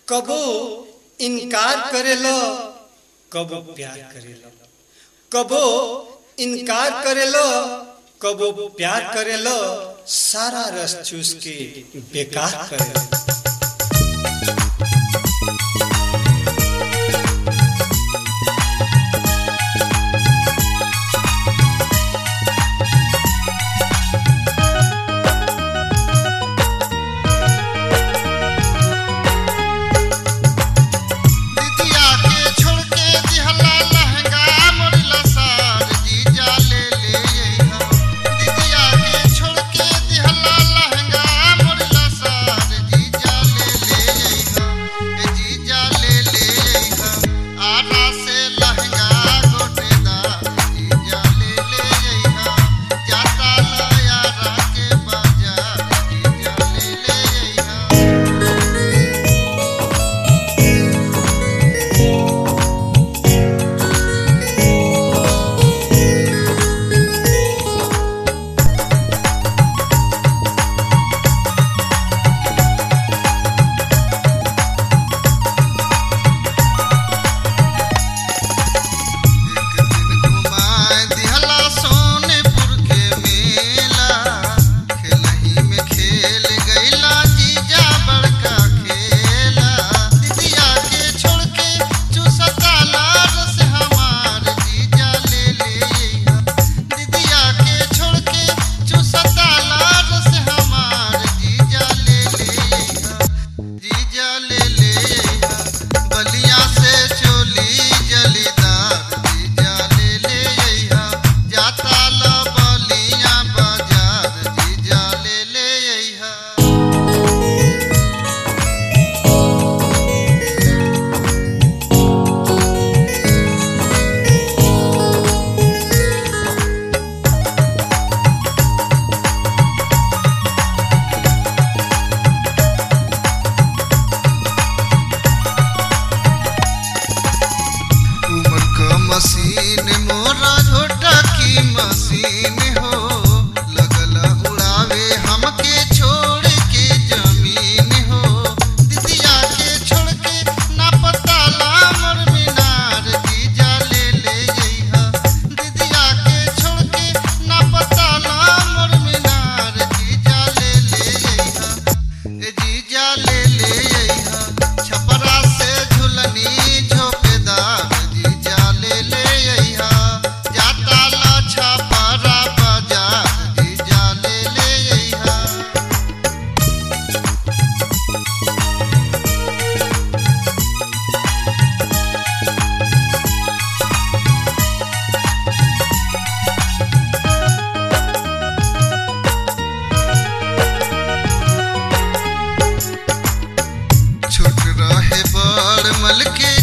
कबो इनकार करेलो कबो प्यार करेलो कबो इनकार करेलो कबो प्यार करेलो सारा रस चूस के बेकार करेलो दिदिया के छोड़ के दिहला लहंगा मोड़ला सार जीजा ले ले अइहा दिदिया के छोड़ के दिहला लहंगा मोड़ला सार जीजा ले ले अइहा ए जीजा ले ले अइहा आधा से लहंगा गोटेदार जीजा ले ले अइहा जाता लया के बाजार जीजा ले ले अइहा एक दिन घुमाए दिहला सोनेपुर के मेला खेलही में खेल गईला जीजा बड़का खेला दिदिया के छोड़ के चूसता लार से हमार जीजा ले ले अइहा दिदिया के छोड़ के चूसता लार से हमार जीजा ले ले अइहा जीजा ले ले अइहा बलिया से चोली जलीदार जीजा ले ले अइहा जाता ल बलिया बाजार जीजा ले ले अइहा उमर क मशीन मोरा झोटा की मशीन हो लगल उड़ावे हमके छोड़ के जमीन हो दिदिया के छोड़ के ना पता ला मोर मीनार जीजा ले ले अइहा दिदिया के छोड़ के ना पता ला मोर मीनार जीजा ले ले अइहा ए जीजा ले ले अइहा छपरा से झुलनी झोपेदार जीजा ले ले अइहा जाता ला छपरा बाजार जीजा ले ले अइहा छोट रहे बड़ मल के